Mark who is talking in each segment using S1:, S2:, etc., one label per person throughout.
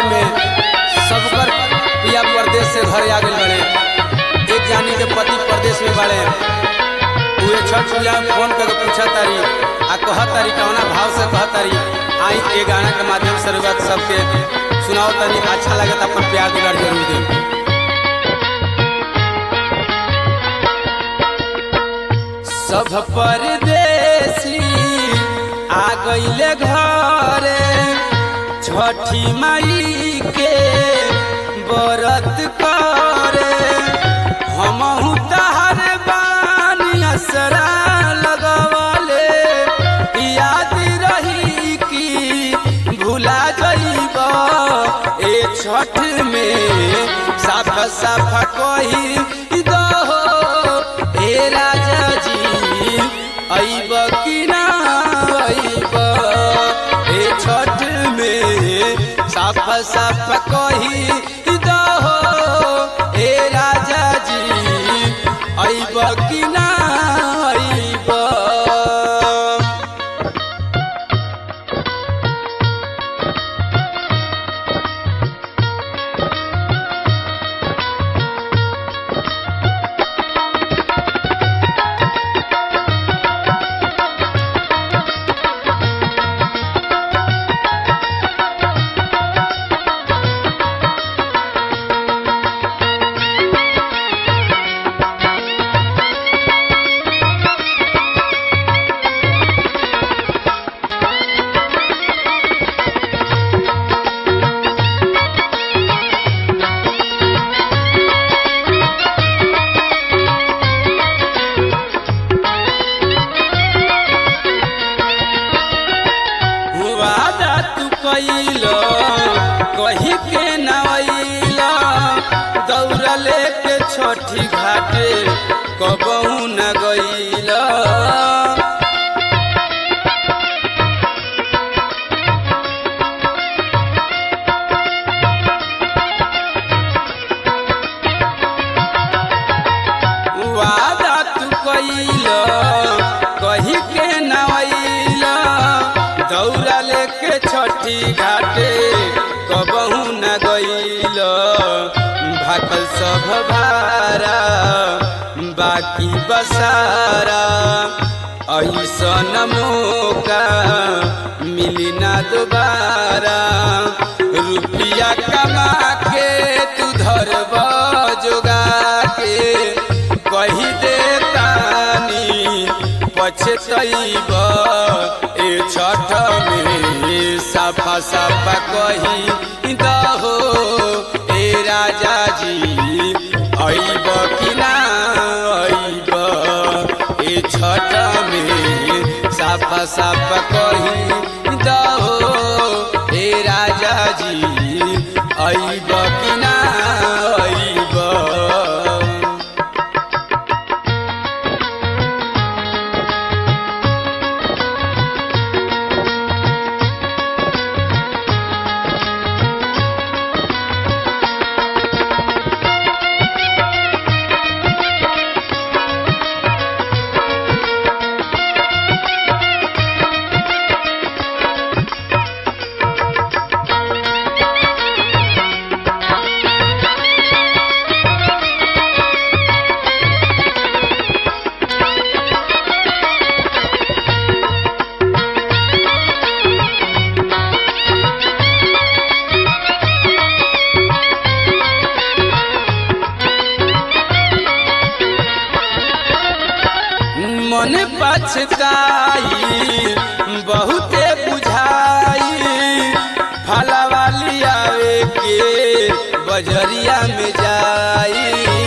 S1: में सबकर पिया परदेश से घरे आ गए बड़े एक जानी के पति परदेश में बड़े उहे छठ पूजा में फोन करके पूछा तारी आ कह तारी कौना भाव से कह तारी आई ए गाना के माध्यम से रुआ सबके सुनाओ तनी अच्छा लगे तो अपन प्यार दुलार जरूर दे सब परदेसी आ गईले घरे छठी माई के व्रत करे हमहू तहर बानी असरा लगवले याद रही कि भुला जइब ए छठ में साफ साफ कही दहो ए राजा जी अइब कि ना अइब ए छठ में साफ साफ कही दहो ए राजा जी अइब कि ना अइब वादा तू कैल कही के नवैल दौड़ लेके छठी घाटे कबहू न गईल वादा तू कैल कही के नवैल दौड़ा लेके छठी घाटे कबहू न गईल भाकल सब भारा बाकी बसारा ऐसन मौका मिली ना दोबारा रुपया कमा के तू धरब जोगा के कही दे तानी पछतैब ए छठ में साफा साफा कही दहो ए राजा जी अइब कि ना अइब ए छठ में साफा साफा कही दहो ए राजा जी अइब कि ना अइब मन पछताई बहुते बुझाई फलवाली आवे के बजरिया में जाई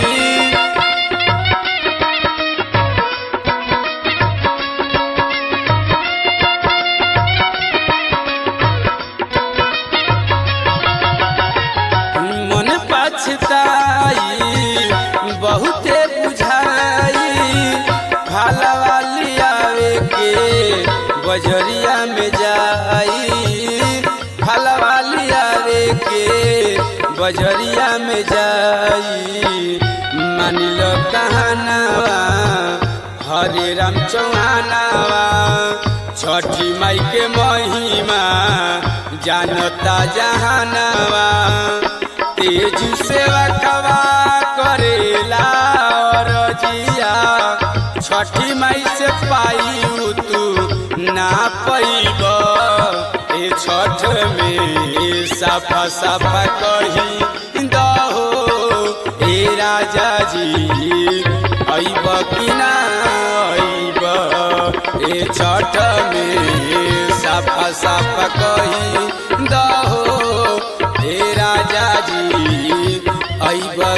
S1: मन पछताई बहुते बुझाई फलवाली आवे के बजरिया में जाई फलवाली आवे के बजरिया में जाई मान लो कहनावा हरे राम चौहानावा छठी माई के महिमा जानता जहानवा तेज सेवा कवा करेला रजिया छठी माई से पाई तू ना पैब ए छठ में साफा साफा कही दहो ए राजा जी अइब कि ना अइब ए छठ में साफा साफा कही दहो ए राजा जी अइब